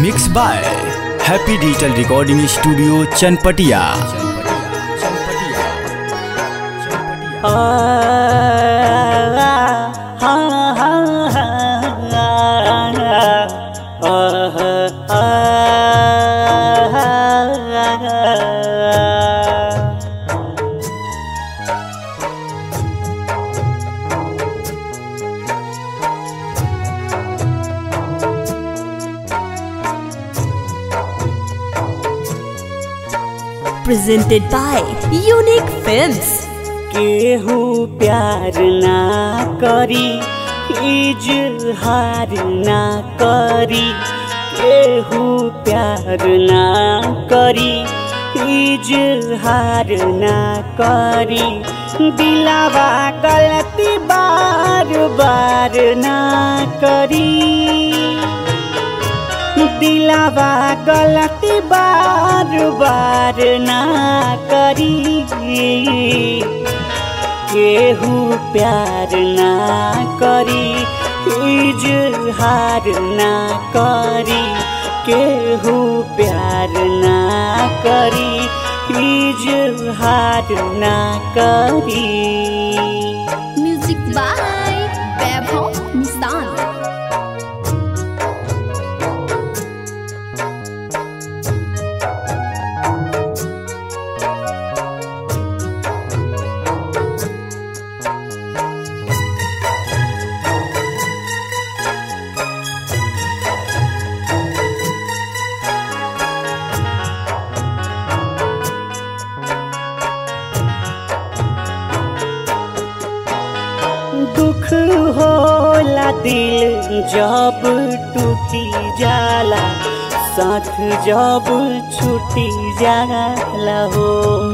Mix by happy digital recording studio Chanpatia presented by Unique Films. केहू प्यार ना करी इजहार ना करी केहू प्यार ना करी इजहार ना करी दिलावा गलती बार बार ना करी दिलावा गलती बार बार ना करी केहू प्यार ना करी इजहार ना करी केहू प्यार ना करी इजहार ना करी Music by Vaibhav Nissan. दुख होला दिल जब टूटी जाला साथ जब छूटी जाला हो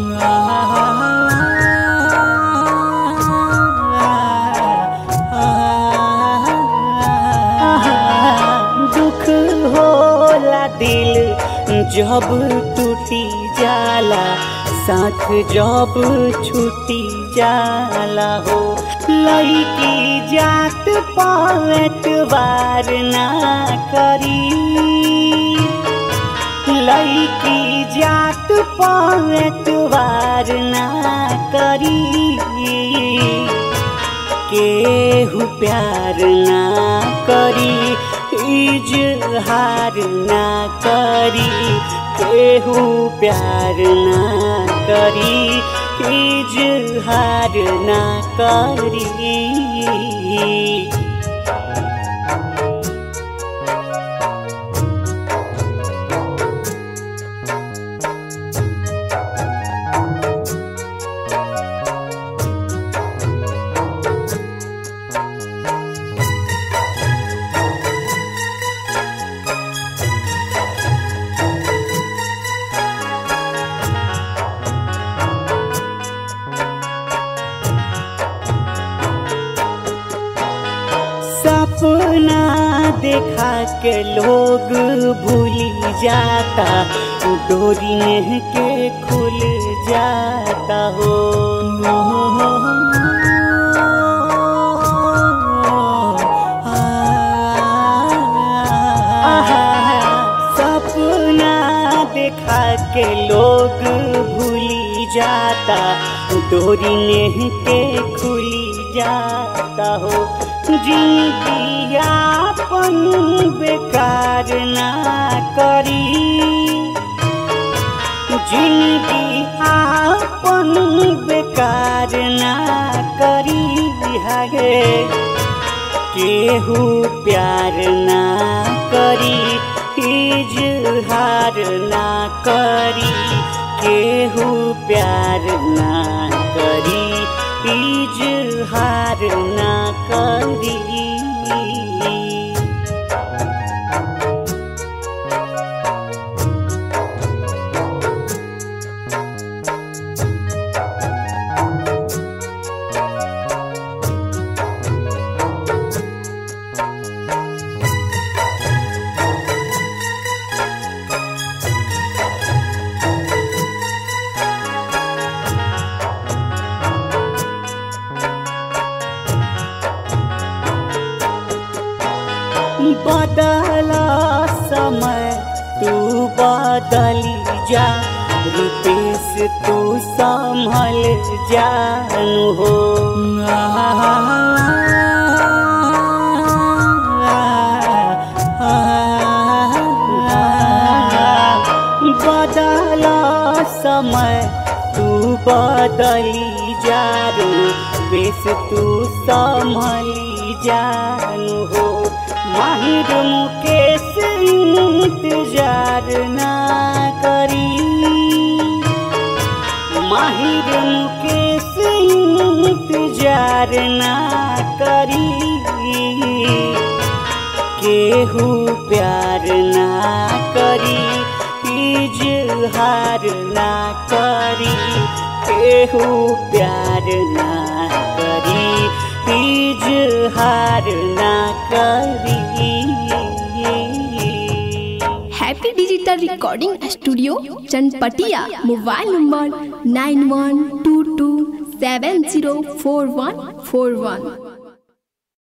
दुख होला दिल जब टूटी जाला साथ जब छूटी जाला हो लड़की जात पावत बार ना करी लड़की जात पावत बार ना करी केहू प्यार ना करी इजहार ना करी केहू प्यार ना करी इजहार ना करी सपना देखा के लोग भूली जाता डोरी नेह के खुल जाता हो सपना देखा के लोग भूली जाता डोरी नेह के खुली जाता हो जिंदगी आपन बेकार ना करी जिंदगी आपन बेकार ना करी हगे केहू प्यार ना करी इजहार ना करी केहू प्यार ना करी इजहार ना करी बदली जा रूपेश तू संभल जानू हो बदल समय तू बदली जा रूपेश तू संभली जानू हो माहिर मुकेश इंतजार ना करी माहिर मुकेश इंतजार ना करी केहू प्यार ना करी इजहार ना करी केहू प्यार ना करी इजहार ना करी happy digital recording studio Chanpatia mobile number nine one two two seven zero four one four वन